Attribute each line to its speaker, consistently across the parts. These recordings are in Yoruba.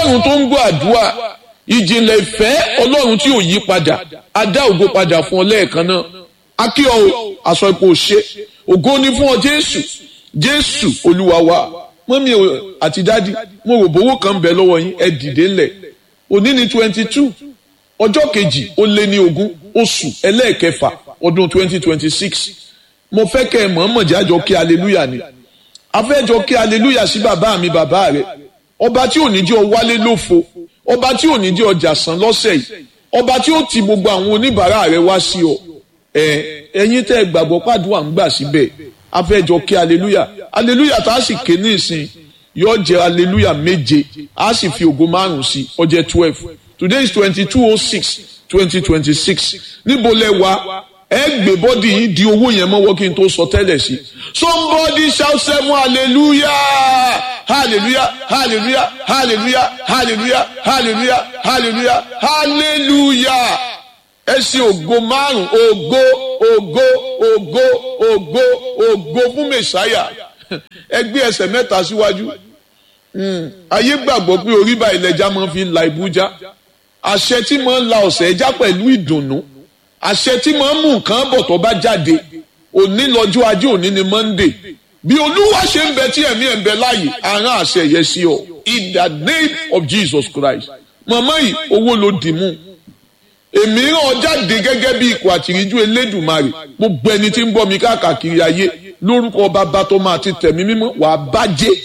Speaker 1: ọlọ́run tó ń gbọ́ àdúrà ìjìnlẹ̀ ìfẹ́ ọlọ́run tí ò yí padà adá ògo padà fún ọ lẹ́ẹ̀kan náà akí ọ aṣọ ipò ṣe ògo ni fún ọ jésù jésù olúwa wa mọ́mí àti dádì mo rò bówó kan bẹ̀ lọ́wọ́ yín ẹ dìde ńlẹ̀ òní ni twenty two ọjọ́ kejì ó lé ní ogún oṣù ẹlẹ́ẹ̀kẹfà ọdún twenty twenty six mo fẹ́ kẹ́ ẹ mọ̀ọ́mọ̀ jájọ kí aleluya ni afẹ́jọ kí aleluya sí bàbá mi bàbá rẹ ọba tí ò ní jẹ́ ọ wálé lófo ọba tí ò ní jẹ́ ọjà sàn lọ́sẹ̀ yìí ọba tí ó ti gbogbo àwọn oníbàárà rẹ wá sí ọ ẹ ẹ̀yin tẹ́ gbàgbọ́ pàdúrà ń gbà síbẹ̀ afẹ́jọ kí aleluya aleluya tá a sì ké ní ìsìn yóò jẹ́ aleluya méje a sì fi ògo márùn sí ó jẹ́ twelve today is twenty two oh six twenty twenty six níbo lẹ wá ẹ gbé bọ́dì yìí di owó yẹn mọ́wọ́ kí n tó sọ tẹ́lẹ̀ sí somebody shout seven hallelujah hallelujah hallelujah hallelujah hallelujah hallelujah hallelujah hallelujah ẹ ṣe ògo márùn ògo ògo ògo ògo ògo fún mẹsàáyà ẹ gbé ẹsẹ̀ mẹ́ta síwájú ayé gbàgbọ́ pé orí báyìí lẹja máa fi la ibújá àṣẹ tí máa ń la ọ̀sẹ̀ ẹja pẹ̀lú ìdùnnú àṣẹ tí máa ń mú nǹkan bọ̀ tó bá jáde òní lọ́jọ́ ajé òní ni monday bí olúwa ṣe ń bẹ tí ẹ̀mí ẹ̀ ń bẹ láàyè àrán àṣẹ yẹn sí ọ in the name of jesus christ màmá yìí owó ló dì mú èmi rán ọ jáde gẹ́gẹ́ bí ikọ̀ àtìríjú elédùnmarè gbogbo ẹni tí ń bọ́ mi káàkiri ayé lórúkọ bàbá tó máa ti tẹ̀mí mímọ́ wàá bàjẹ́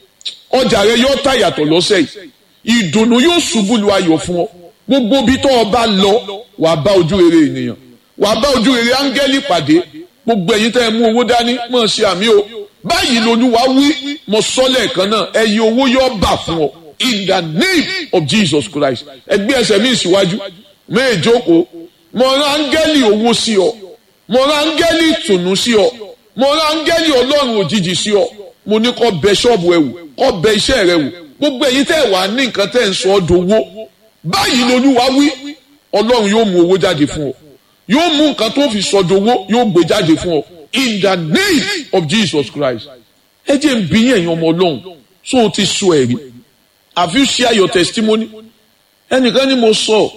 Speaker 1: ọjà rẹ yóò tà yàtọ̀ lọ́sẹ̀ yìí ìdùnnú yóò ṣubú lu ayọ̀ fún ọ gbogbo bí tó o bá lọ wàá bá ojú rere ènìyàn wàá bá ojú rere áńgẹ́lì pàdé gbogbo ẹ̀yin tẹ́ ẹ mú owó dání mọ̀ ṣe àmì o báyìí lolúwa wí mo sọ lẹ́ẹ̀kan náà ẹ̀yin owó yóò bà fún ọ in the name of Jesus Christ ẹgbẹ́ ẹsẹ̀ mi síwájú méjòkó mo rán áńgẹ́lì owó sí ọ mo rán áńgẹ́lì ìtùnú sí ọ mo rán áńgẹ́lì ọlọ́run òjijì sí ọ mo ní kó bẹ ṣọ́ọ̀bù ẹ wò kó bẹ iṣẹ́ rẹ wò gbogbo ẹ̀yin tẹ́ ẹ wà ní nǹkan tẹ́ ẹ ń sọ ọ́ dowó báyìí lolúwa wí ọlọ́run yóò mú owó jáde fún ọ yóò mú nǹkan tó fi sọ dowó yóò gbé jáde fún ọ in the name of Jesus Christ ẹ jẹ́ ń bí ẹ̀yin ọmọ ọlọ́run so o ti sọ ẹ̀rí have you share your testimony ẹnìkan ni mo sọ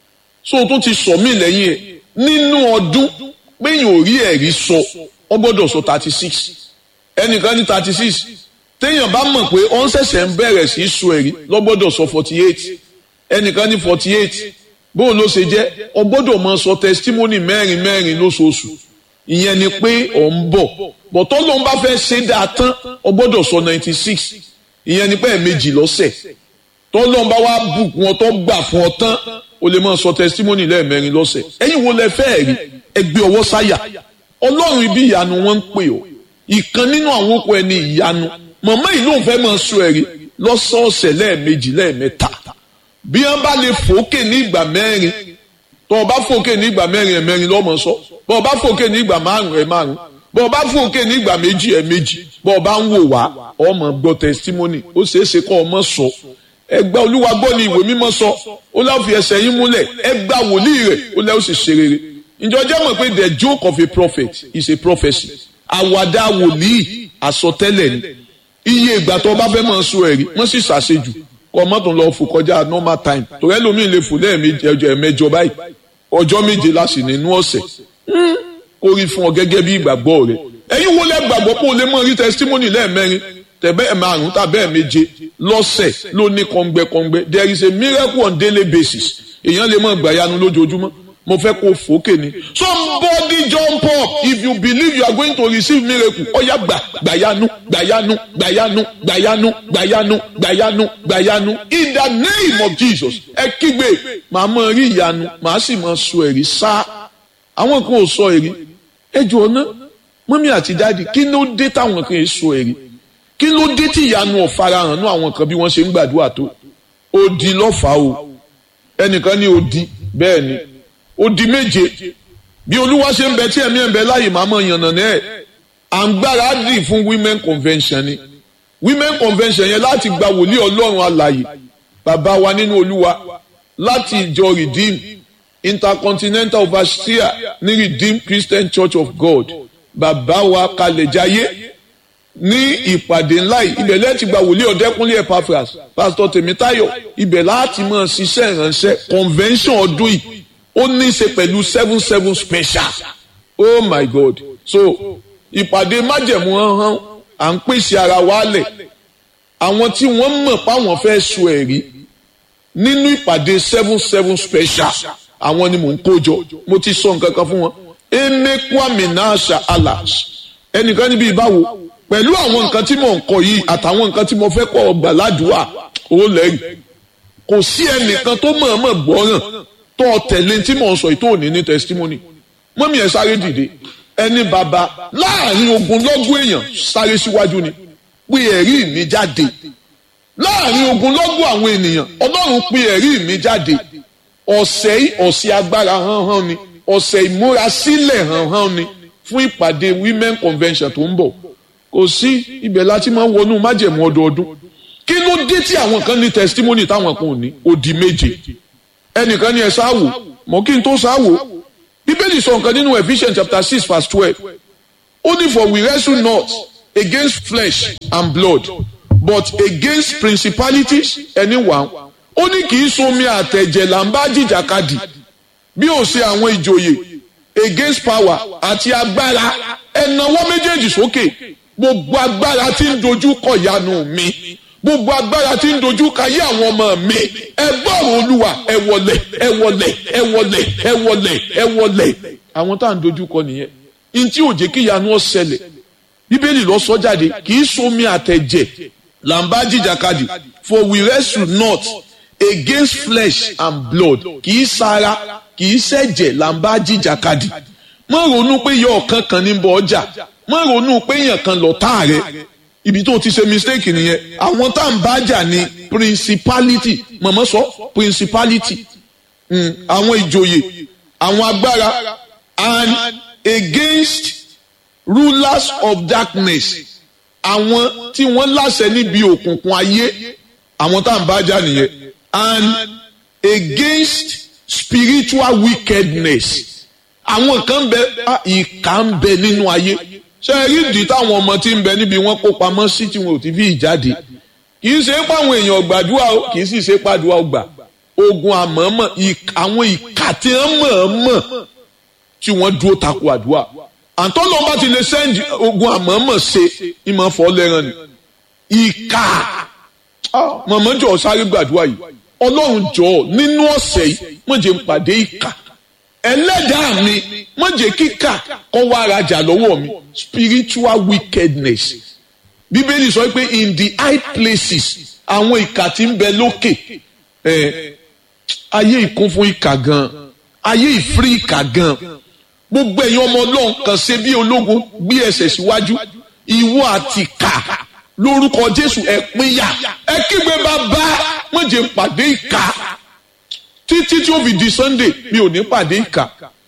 Speaker 1: so o tún ti sọ mí lẹ́yìn ẹ̀ nínú ọdún péyìn ò rí ẹ̀rí sọ ọ gbọ́dọ̀ sọ thirty six ẹnìkan ní thirty six téèyàn bá mọ̀ pé ó ń ṣẹ̀ṣẹ̀ ń bẹ̀rẹ̀ sí í sọ ẹ̀rí lọ gbọ́dọ̀ sọ forty eight ẹnìkan ní forty eight bóun ló ṣe jẹ́ ọ gbọ́dọ̀ máa sọ testimony mẹ́rin mẹ́rin lóṣooṣù ìyẹn ni pé ọ̀ ń bọ̀ bọ̀tọ́ ló ń bá fẹ́ ṣe dáa tán ọ gbọ́dọ̀ sọ ninety six ìyẹn ni pé ẹ̀ẹ̀mejì lọ́sẹ̀ tọ́lọ́n bá wá bùkún ọ tó gbà fún ọ tán o lè máa sọ testimony lẹ́ẹ̀mẹ́rin lọ́sẹ̀ ẹ̀yin wo lẹ fẹ́ rí ẹgbẹ́ ọwọ́ sáyà ọlọ́run ibi ìyanu wọn ń pè ọ́ ìkan nínú àwọn okùn ẹni ìyanu màmá yìí ló ń fẹ́ máa sọ ẹ̀rí lọ́sọ̀ọ̀sẹ̀ lẹ́ẹ̀mejì lẹ́ẹ̀mẹ́ta bí wọ́n bá lè fòókè ní ìgbà mẹ́rin tó o bá fòókè ní ìgbà mẹ́rin ẹ̀ mẹ́rin lọ́mọ sọ bọ́ ọ bá fòókè ní ìgbà márùn ẹ̀ márùn bọ́ ọ bá fòókè ní ìgbà méjì ẹ̀ méjì bọ́ ọ bá ń wò wá ọmọ gbọ́ testimony ó ṣeé ṣe kọ́ ọmọ sọ ẹgbà olúwa gbọ́ ni ìwé mímọ́ sọ ó láwọn fi ẹsẹ̀ yín múlẹ̀ ẹgbà wòlíì rẹ̀ ó lẹ́ ó sì ṣe rere ǹjọ́ jẹ́ mọ̀ pé the joke of a prophet is a prophecy àwàdà wòlíì àsọtẹ́lẹ̀ ni iye ìgbà tó bá fẹ́ mọ̀ sọ ẹ̀rí wọ́n sì ṣàṣejù kọ́ mọ́tò lọ fò kọjá normal time torí ẹlòmíì lè fò lẹ́ẹ̀mejì ẹjọ́ ẹ̀mẹjọ báyìí ọjọ́ méje láti nínú ọ̀sẹ̀ kó rí fún ọ gẹ́gẹ́ bí ìgbàgbọ́ rẹ̀ ẹ̀yin wo lẹ́ gbàgbọ́ pé o lè mọ̀ rí testimony lẹ́ẹ̀mẹrin tẹ̀bẹ́ ẹ̀ márùn tàbẹ́ ẹ̀ méje lọ́sẹ̀ ló ní kọ́ngbẹ́kọ́ngbẹ́ there is a miracle on daily basis èèyàn lè mọ̀ gbàyanu lójoojúmọ́ mo fẹ́ kó fòókè ni somebody jump up if you believe you are going to receive miracle ọ̀yá gbà gbàyanu gbàyanu gbàyanu gbàyanu gbàyanu gbàyanu gbàyanu in the name of Jesus ẹ kígbe màá mọ̀ rí ìyanu màá sì mọ̀ sọ ẹ̀rí sá àwọn kan ò sọ ẹ̀rí ẹ jọ ọ́nà mọ́mí àti dáàdi kí ló dé táwọn kan ò sọ ẹ̀rí kí ló dé tí ìyanu ọ̀farahàn ní àwọn kan bí wọ́n ṣe ń gbàdúrà tó odi lọ́fàá o ẹnìkan ní odi bẹ́ẹ̀ ni odi méje bí olúwa ṣe ń bẹ tí ẹ̀mí ẹ̀ ń bẹ láàyè máa mọ̀ yànnà náà à ń gbáradì fún women convention ni women convention yẹn láti gba wòlíì ọlọ́run alàyè bàbá wa nínú olúwa láti ìjọ redeem intercontinental overseer ní redeem christian church of god bàbá wa kalẹ̀ jayé ní ìpàdé ńlá yìí ibẹ̀ lẹ́ẹ̀tì gba wòlíì ọ̀dẹ́kúnlé Epaphras pásítọ̀ Tèmítáyọ̀ ibẹ̀ láti máa ṣiṣẹ́ ìránṣẹ́ convention ọdún yìí ó ní í ṣe pẹ̀lú seven seven special oh my god so ìpàdé májẹ̀mú hàn à ń pèsè ara wa lẹ̀ àwọn tí wọ́n mọ̀ páwọn fẹ́ sọ ẹ̀rí nínú ìpàdé seven seven special àwọn ni mò ń kó jọ mo ti sọ nǹkan kan fún wọn emekwami nasha alas ẹnìkan níbi ìbáwo pẹ̀lú àwọn nǹkan tí mò ń kọ yìí àtàwọn nǹkan tí mo fẹ́ kọ́ ọgbà ládùúgbà ó lẹ́yìn kò sí ẹnìkan tó mọ̀ọ́mọ̀ gbọ́ràn tó tẹ̀lé tí mò ń sọ ìtò òní ní testimony mọ́mí ẹ̀ sáré dìde ẹni bàbá láàrin ogun lọ́gùn èèyàn sáré síwájú ni pé ẹ̀rí mi jáde láàrin ogun lọ́gùn àwọn ènìyàn ọlọ́run pé ẹ̀rí mi jáde ọ̀sẹ̀ yìí ọ̀sẹ̀ agbára hánhán ni ọ̀sẹ̀ ìmúrasílẹ̀ hánhán ni fún ìpàdé women convention tó ń bọ̀ kò sí ibẹ̀ láti máa ń wọnú májẹ̀mú ọdọọdún kí ló dé tí àwọn kan ní testimony táwọn kan ò ní odi méje ẹnìkan ní ẹ sáwò mọ kí n tó sáwò bíbélì sọ nǹkan nínú Ephesians chapter six verse twelve ó ní for we wrestle not against flesh and blood but against principalities anyone ó ní kì í somi àtẹ̀jẹ̀ là ń bá jìjàkadì bí ó ṣe àwọn ìjòyè against power àti agbára ẹ̀nàwọ́ méjèèjì sókè gbogbo agbára tí ń dojú kọ ìyanu mi gbogbo agbára tí ń dojú kayé àwọn ọmọ mi ẹ gbọ́rọ̀ olúwa ẹ wọlẹ̀ ẹ wọlẹ̀ ẹ wọlẹ̀ ẹ wọlẹ̀ ẹ wọlẹ̀ àwọn tá à ń dojú kọ nìyẹn n tí ò jẹ́ kí ìyanu ó ṣẹlẹ̀ bíbélì lọ sọ jáde kì í somi àtẹ̀jẹ̀ là ń bá jìjàkadì for we wrestle not against flesh and blood kì í sara kì í ṣẹ̀jẹ̀ là ń bá jìjàkadì má ronú pé yọ ọ̀kan kan ní bọ ọjà má ronú pé èèyàn kan lọ tá rẹ ibi tó ti ṣe mistake nìyẹn àwọn tá à ń bá jà ní principality mọ̀mọ́ sọ principality àwọn ìjòyè àwọn agbára and against rulers of darkness àwọn tí wọ́n láṣẹ níbi òkùnkùn ayé àwọn tá à ń bá jà nìyẹn and against spiritual wickedness àwọn kan bẹ ìkà ń bẹ nínú ayé ṣe rí ìdí táwọn ọmọ tí ń bẹ níbi wọn kó pamọ́ sí tí wọn ò ti fi ìjáde kì í ṣe pé àwọn èèyàn gbàdúrà o kì í sì ṣe pàdúrà ọgbà ogun àmọ́mọ́ àwọn ìkà tí wọ́n mọ̀ọ́mọ̀ tí wọ́n dúró takò àdúrà àtọ́nà bá ti lè sẹ́ndì ogun àmọ́mọ́ ṣe ìmọ̀ fọ́ lẹ́ràn ni ìkà mọ̀mọ́ jọ sáré gbàdúrà yìí ọlọ́run jọ nínú ọ̀sẹ̀ yìí mo jẹ́ n pàdé ìkà ẹlẹ́dàá mi mo jẹ́ kíkà kọ́ wá rajà lọ́wọ́ mi spiritual wickedness bíbélì sọ pé in the high places àwọn ìkà tí ń bẹ lókè ẹ ayé ìkún fún ìkà gan ayé ìfírí ìkà gan gbogbo ẹ̀yin ọmọ ọlọ́run kan ṣe bí ológun gbé ẹsẹ̀ síwájú ìwọ àti kà lórúkọ jésù ẹ pínyà ẹ kígbe bàbá wọ́n jẹ́ pàdé ìkà títí tí ó fi di sunday mi ò ní pàdé ìkà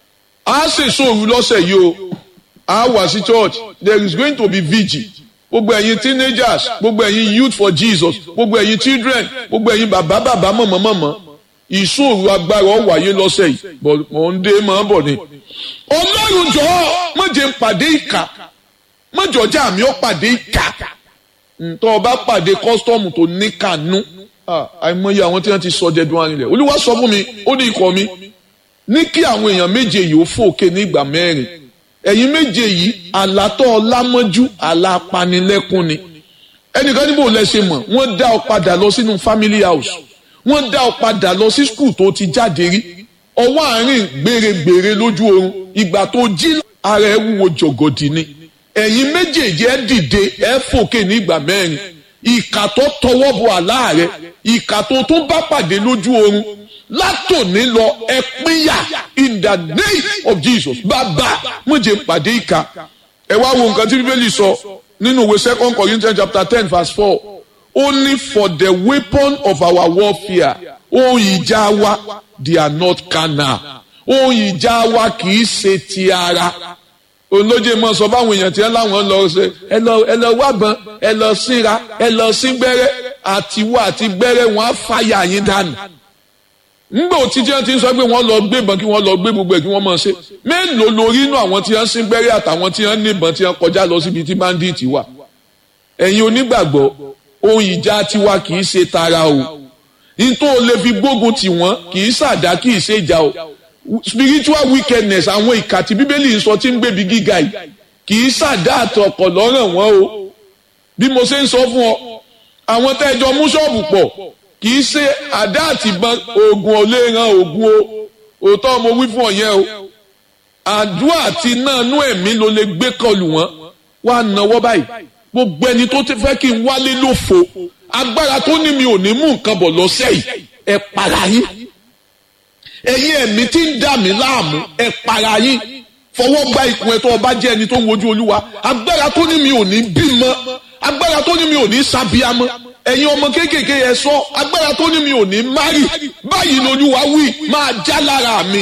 Speaker 1: a ṣe sóòrù lọ́sẹ̀ yìí o a wà sí church there is going to be vigil gbogbo ẹ̀yin teenagers gbogbo ẹ̀yin youth for jesus gbogbo ẹ̀yin children gbogbo ẹ̀yin bàbá bàbá mọ̀mọ́ mọ̀mọ́ ìṣòro agbára ó wáyé lọ́sẹ̀ yìí mọ̀ ń dé máa bọ̀ ni. ọlọ́run jọ̀ọ́ má jẹ́ n pàdé ìkà má jọ̀ọ́jà mi ó pàdé ìkà ntọ́ ọba pàdé kọ́sítọ́ọ̀mù tó ní kànú àìmọye àwọn tí wọ́n ti sọ jẹ́dún arinlẹ̀ olúwa sọ fún mi ó ní ikọ̀ mi ní kí àwọn èèyàn méje yìí ó fòkè ní ìgbà mẹ́rin ẹ̀yin méje yìí àlátọ́ ọlámọ́jú àlápanilẹ́kún ni ẹnìkan níbo lẹ ṣe mọ̀ wọ́n dá ọ padà lọ sínú family house wọ́n dá ọ padà lọ sí skul tó ti jáde rí ọwọ́ àárín gbèrègbèrè lójú oorun ìgbà tó jí ara ẹ wúwo jọ̀gọ̀dì ni ẹ̀yin méjèèjì ẹ dìde ẹ fòkè ní ìgbà mẹ́rin ìkà tó tọwọ́ bọ àlá rẹ ìkà tó tún bá pàdé lójú oorun látòní lọ ẹ pínyà in the name of Jesus bàbá mo jẹ́ pàdé ìkà ẹ wá wo nǹkan tí bíbélì sọ nínú ìwé second Corinthians chapter ten verse four ó ní for the weapon of our warfare ohun ìjà wa they are not carnal ohun ìjà wa kì í ṣe ti ara olóje mọ sọ fáwọn èèyàn tí ẹ láwọn lọ ṣe ẹ lọ ẹ lọ wábọn ẹ lọ síra ẹ lọ sí gbẹ́rẹ́ àtiwọ àti gbẹ́rẹ́ wọn á fàyà yín dànù ngbà òtítí ẹ ti ń sọ pé wọ́n lọ gbé ìbọn kí wọ́n lọ gbé gbogbo ẹ̀ kí wọ́n máa ṣe mélòó lórí inú àwọn tí wọ́n sí gbẹ́rẹ́ àtàwọn tí wọ́n ní ìbọn tí wọ́n kọjá lọ síbi tí báńdíìtì wà ẹ̀yin onígbàgbọ́ ohun ìjà tiwa kì í ṣe tara o nítorí o lè fi gbógun tì wọ́n kì í ṣàdá kì í ṣe ìjà o spiritual wickedness àwọn ìkà tí bíbélì ń sọ tí ń gbèbí gíga yìí kì í ṣàdá àtọkọ̀ lọ́ràn wọ́n o bí mo ṣe ń sọ fún ọ àwọn tẹ́jọ mú ṣọ́ọ̀bù pọ̀ kì í ṣe àdá àtìbọn oògùn ò lè ran oògùn o òótọ́ mo wí fún ọ yẹn o àdúrà àti náà nú ẹ̀mí ló lè gbé kọlù wọn wá náwó báyìí gbogbo ẹni tó ti fẹ́ kí n wálé lófo agbára tó ní mi ò ní mú nǹkan bọ̀ lọ́sẹ̀ yìí ẹ para yín ẹ̀yin ẹ̀mí tí ń dà mí láàmú ẹ para yín fọwọ́ gba ikùn ẹ̀ tó ọba jẹ́ ẹni tó ń wojú olúwa agbára tó ní mi ò ní bímọ agbára tó ní mi ò ní sábíamọ ẹ̀yin ọmọ kéékèèké yẹn sọ agbára tó ní mi ò ní márì báyìí lolúwa wí máa já lára mi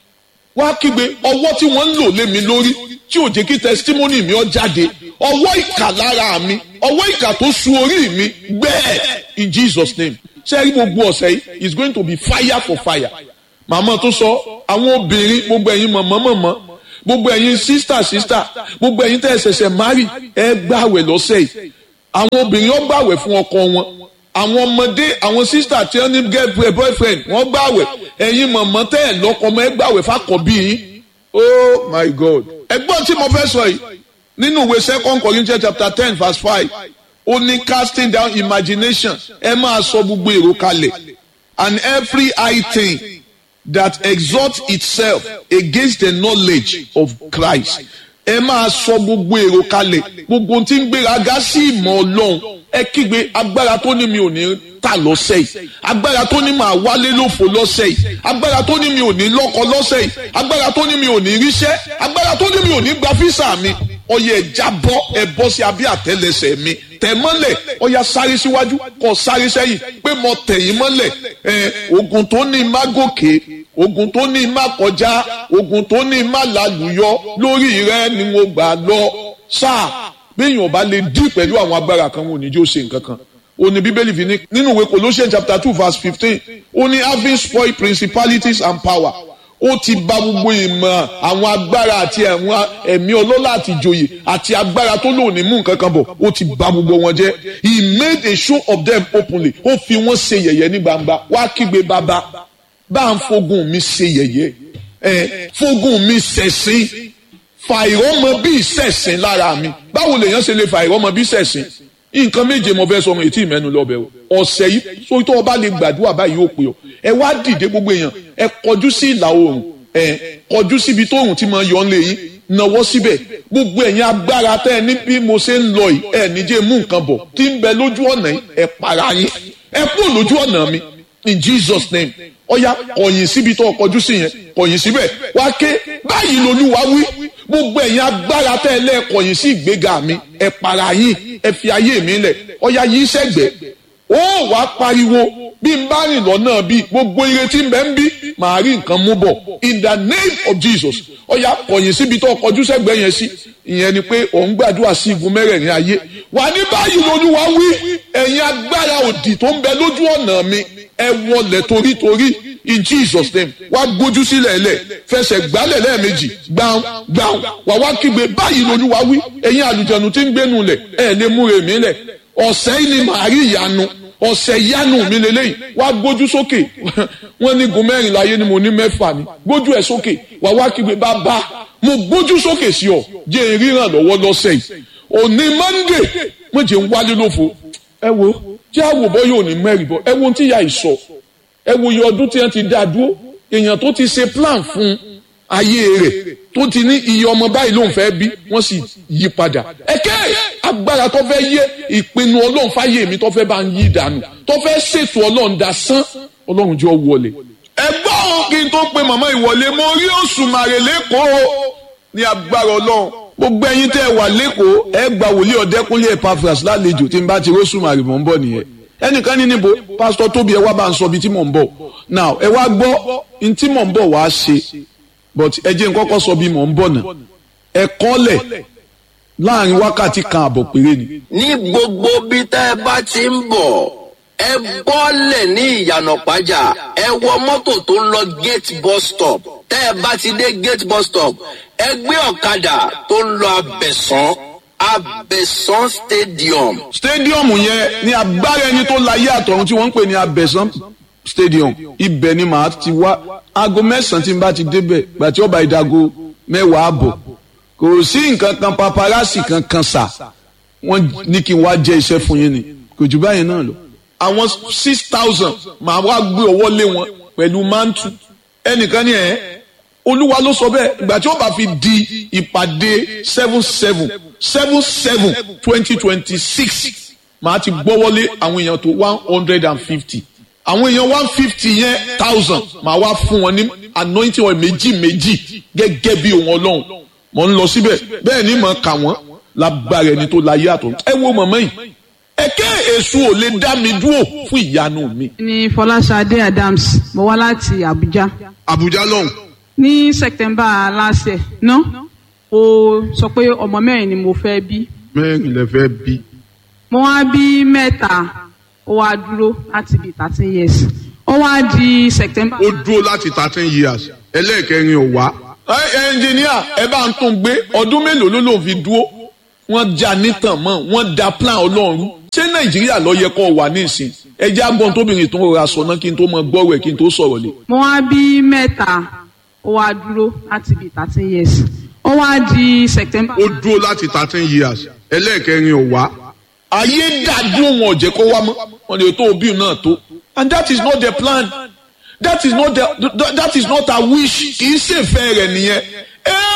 Speaker 1: wá kígbe ọwọ́ tí wọ́n ń lò lé mi lórí tí ò jẹ́ kí testimony mi ó jáde ọwọ́ ìkà lára mi ọwọ́ ìkà tó su orí mi gbẹ́ẹ̀ in Jesus name ṣé rí gbogbo ọ̀sẹ̀ yìí is going to be fire for fire màmá tó sọ àwọn obìnrin gbogbo ẹ̀yin mọ̀mọ́ mọ̀mọ́ gbogbo ẹ̀yin sísítà sísítà gbogbo ẹ̀yin tẹ́ ẹ ṣẹ̀ṣẹ̀ mari ẹ gbàwẹ̀ lọ́sẹ̀ yìí àwọn obìnrin ó gbàwẹ̀ fún ọkọ wọn àwọn ọmọdé àwọn sísítà tí wọ́n ní girlfriend boyfriend wọ́n gbàwẹ̀ ẹ̀yin mọ̀mọ́ tẹ́ ẹ lọ́kọ ọmọ ẹ gbàwẹ̀ fàkọ̀bí yín oh my god ẹgbọ́n tí mo fẹ́ sọ yìí nínú ìwé second corinthians chapter ten verse five ó ní casting down imagination ẹ máa sọ gbogbo èrò kalẹ̀ and every high thing that exalts itself against the knowledge of Christ ẹ máa sọ gbogbo èrò kalẹ̀ gbogbo tí ń gbéraga sí ìmọ̀ ọlọ́run ẹ kígbe agbára tó ní mi ò ní tà lọ́sẹ̀ yìí agbára tó ní máa wálé lófo lọ́sẹ̀ yìí agbára tó ní mi ò ní lọ́kọ lọ́sẹ̀ yìí agbára tó ní mi ò ní ríṣẹ́ agbára tó ní mi ò ní gba físà mi ọyẹ ẹ jábọ́ ẹ bọ́ sí abẹ́ àtẹ́lẹsẹ̀ mi tẹ̀ mọ́lẹ̀ ọya sáré síwájú kọ sáré sẹ́yìn pé mo tẹ̀yìn mọ́lẹ̀ ẹ ogun tó ní má gòkè ogun tó ní má kọjá ogun tó ní má lálùyọ lórí rẹ ni mo gbà lọ sáà béèyàn ọba lè dí pẹ̀lú àwọn agbára kan wọn ò ní jó ṣe nǹkan kan ó ní bíbélì fi ní nínú ìwé Colossians chapter two verse fifteen ó ní having spoiled principalities and power ó ti bà gbogbo ìmọ̀ àwọn agbára àti àwọn ẹ̀mí ọlọ́lá àti ìjòyè àti agbára tó lò ní mú nǹkan kan bọ̀ ó ti bà gbogbo wọn jẹ́ he made a show of them openly ó fi wọ́n ṣe yẹ̀yẹ́ ní gbangba wá kígbe bàbá bá ń fogun mi ṣe yẹ̀yẹ́ ẹ̀ fogun mi ṣẹ̀sín fàìrọ́mọ bí ṣẹ̀sín lára mi báwo lèèyàn ṣe lè fàìrọ́mọ bí ṣẹ̀sín nǹkan méje mo fẹ́ sọ ọmọ ètí ìmẹ́nu lọ́bẹ̀ o ọ̀sẹ̀ yìí sórí tó o bá lè gbàdúrà báyìí ó pè ọ́ ẹ wá dìde gbogbo èèyàn ẹ kọjú sí ìlà oòrùn ẹ kọjú síbi tó oòrùn ti máa yọ ọ́nlẹ̀ yín nawọ́ síbẹ̀ gbogbo ẹ̀yin agbára tẹ́ ẹ ní bí mo ṣe ń lọ yìí ẹ níjẹ́ mú nǹkan bọ̀ tí ń bẹ lójú ọ̀nà yìí ẹ para yín ẹ kúrò lójú ọ̀nà mi in Jesus name ọ̀ya kọ̀yìn síbi tó kọjú sí yẹn kọ̀yìn síbẹ̀ wá ké báyìí lolúwa wí gbogbo ẹ̀yin agbára tẹ́ ẹ lẹ́ẹ̀kọ̀yìn sí ìgbéga mi ẹ para yín ẹ fi ayé mi lẹ̀ ọ̀ya yìí sẹ́gbẹ̀ẹ́ ó wàá pariwo bí n bá rìn lọ́nà bí gbogbo ire tí ń bẹ ń bí màá rí nǹkan mú bọ̀ in the name of Jesus ọ̀ya kọ̀yìn síbi tó kọjú sẹ́gbẹ̀ẹ́ yẹn sí ìyẹn ni pé òun gbàdúrà sí igun mẹ́rẹ̀ẹ̀rin ayé wà ní báyìí lolúwa wí ẹ̀yin agbára òdì tó ń bẹ lójú ọ̀nà mi ẹ wọlẹ̀ torítorí in Jesus name wá gbójú sílẹ̀ lẹ̀ fẹsẹ̀ gbálẹ̀ lẹ́ẹ̀mejì gbàùn gbàùn wà wá kígbe báyìí lolúwa wí ẹ̀yin àlùjẹ̀nu tí ń gbénu lẹ̀ ẹ̀ lè múre mi lẹ̀ ọ̀sẹ̀ yìí ni màá rí ìyanu ọ̀sẹ̀ ìyanu mi lélẹ́yìn wá gbójú sókè wọ́n ní gun mẹ́rin láyé ni mo ní mẹ́fà ni gbójú ẹ̀ sókè wà wá kígbe bàbá mo gbójú sókè sí ọ jẹ́ ìríran lọ́wọ́ lọ́sẹ̀ yìí òní Monday mo jẹ́ ń wálé lófo ẹ wo tí àwòbọ yóò ní mẹ́rin bọ́ ẹ wo ohun tí ìyá yìí sọ ẹ wo iye ọdún tí wọ́n ti dá dúró èèyàn tó ti ṣe plan fún ayé rẹ̀ tó ti ní iye ọmọ báyìí ló ń fẹ́ bí wọ́n sì yí padà ẹ̀kẹ́ agbára tó fẹ́ yé ìpinnu ọlọ́run fáyé mi tó fẹ́ bá ń yí dànù tó fẹ́ ṣètò ọlọ́run dá sán ọlọ́run jọ wọlé. ẹgbọ́n kí n tó pe màmá ìwọlé mo rí Òṣùmàrè lẹ́kọ̀ọ́ ní agbára ọlọ́run gbogbo ẹ̀yin tẹ́ ẹ wà lẹ́kọ̀ọ́ ẹ gba wòlíì ọ̀dẹ́kúnlé Epaphras lálejò tí n bá ti rọ́ṣùmàrè mọ̀ ń bọ̀ nìyẹn ẹnìkan ní níbo pásítọ̀ tóbi ẹ wá bá ń sọ ibi tí mò ń bọ̀ now ẹ wá gbọ́ n tí mò ń bọ̀ wá ṣe but ẹ jẹ́ n kọ́kọ́ sọ bí mò ń bọ̀ náà ẹ kọ́lẹ̀ láàrin wákàtí kan àbọ̀ péré ni.
Speaker 2: ní gbogbo bí tẹ́ ẹ bá ti ń bọ̀ ẹ bọ́lẹ̀ ní ìyànà pàjá ẹ wọ mọ́tò tó ń lọ gate bus stop tẹ́ ẹ bá ti dé gate bus stop ẹ gbé ọ̀kadà tó ń lọ abẹ̀sán Abẹ́sán Stadium.
Speaker 1: stadium yẹn ní agbára ẹni tó láyé àtọ̀run tí wọ́n ń pè ní abẹ́sán stadium ibẹ̀ ni màá ti wá aago mẹ́sàn-án tí n bá ti débẹ̀ gbà tí ó bá ìdago mẹ́wàá àbọ̀ kò sí nǹkan kan paparazzi kankan sà wọ́n ní kí n wá jẹ́ iṣẹ́ fún yín ni kò jù báyìí náà lọ. àwọn six thousand màá wá gbé ọwọ́ lé wọn pẹ̀lú mántù ẹnìkan ní ẹ̀ olúwa ló sọ bẹ́ẹ̀ ìgbà tí ó bá fi di ìpàdé seven seven seven seven twenty twenty six màá ti gbọ́wọ́lé àwọn èèyàn tó one hundred and fifty àwọn èèyàn one fifty yẹn thousand màá wá fún wọn ní anointing oil méjì méjì gẹ́gẹ́ bí òun ọlọ́run mò ń lọ síbẹ̀ bẹ́ẹ̀ ni mò ń kà wọ́n lágbára ẹni tó láyé àtọ̀ ẹ wo mọ̀mọ́ yìí ẹ̀kẹ́ èṣù ò lè dá mi dúró fún ìyanu mi.
Speaker 3: ní fọláṣadé adams mo wá láti abuja
Speaker 1: àbújá lọ́hùn.
Speaker 3: ní september last year ná o sọ pé ọmọ mẹ́rin ni mo fẹ́ bí
Speaker 1: mẹ́rin lè fẹ́ bí.
Speaker 3: mo wá bí mẹ́ta ó wá dúró láti bí thirteen years ó wá di september.
Speaker 4: ó dúró láti thirteen years ẹlẹ́ẹ̀kẹrin ò wá.
Speaker 1: ẹ ẹnjìníà ẹ bá ń tún gbé ọdún mélòó ló lòun fi dúró wọ́n já nítàn mọ́ wọ́n da plan ọlọ́run ṣé nàìjíríà ló yẹ kó wà nísìn ẹ jẹ́ agbọ́n tóbìnrin tó ń rọra sọ náà kí n tó mọ gbọ́rọ̀ ẹ̀ kí n tó sọ̀rọ̀ lé.
Speaker 3: mo wá bí mẹ́ta ó wá dúró láti bí thirteen years ó wá di september.
Speaker 4: ó dúró láti thirteen years ẹlẹ́ẹ̀kẹrin ò wá.
Speaker 1: ayé dàdúró wọn ò jẹ́ kó wá mọ́ wọn lè tó òbí náà tó and that is not the plan that is not the that is not her wish kì í ṣèfẹ́ rẹ̀ nìyẹn ẹ